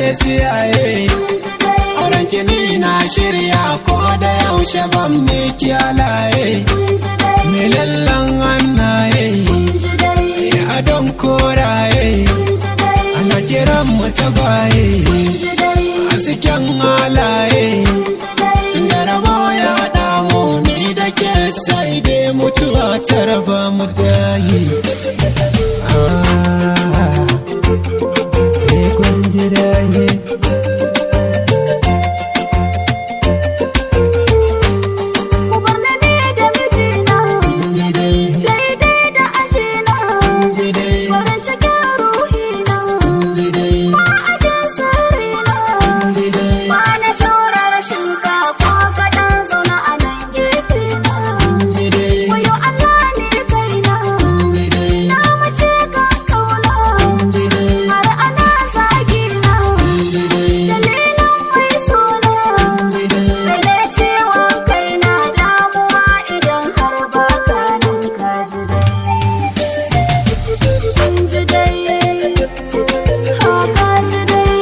ya tsiyaye auren kini na shirya ko da yaushe ban me kyalaye me lallan hannaye ya adon koraye ana kiran mu tagwaye hasken halaye da rabo ya haɗa mu ni da ke sai dai mutuwa ta raba mu dayi kun ji dayi Ku bar ni ni da mijina ji dai daidai da ajina ji dai farin cikin ruhina ji dai ba a jin sirrina ji dai ba na jura rashin ka ko kaɗan zauna a nan gefe na ji dai wayo Allah ne kaina ji dai na mace kan kauna ji dai har ana zagina ji dai dalilin mai suna ji dai Rage ciwon kai na damuwa idan har ba ka nan ka ji dai. Kun ji dai, ha ka ji dai.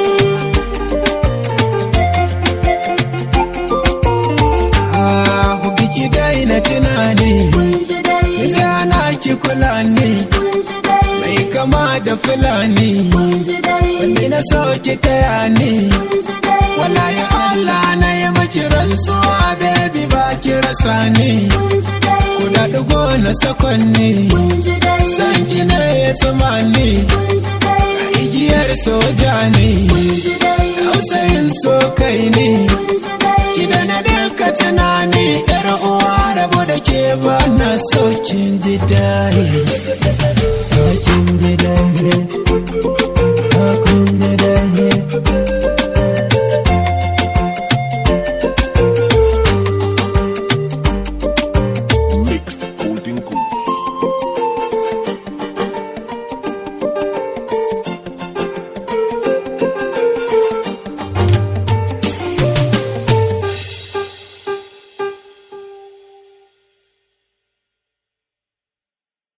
Ah, ku biki daina tunani Kun ji dai, Zana ki kula ni kun ji dai, mai kama da fulani kun ji dai, Wani na so ki taya ni kun ji dai, Wallahi Allah na yi maki rantsuwa baby ba ki rasa ni kun ji dai, Ku da ɗigo na sakonni kun ji dai, San ki ne ya tsuma ni kun ji dai, Igiyar soja ne kun ji dai, Tausayin so kai ne kun ji dai. Ki da na duka tunani Yar uwa rabu da ke ba na so kin ji dai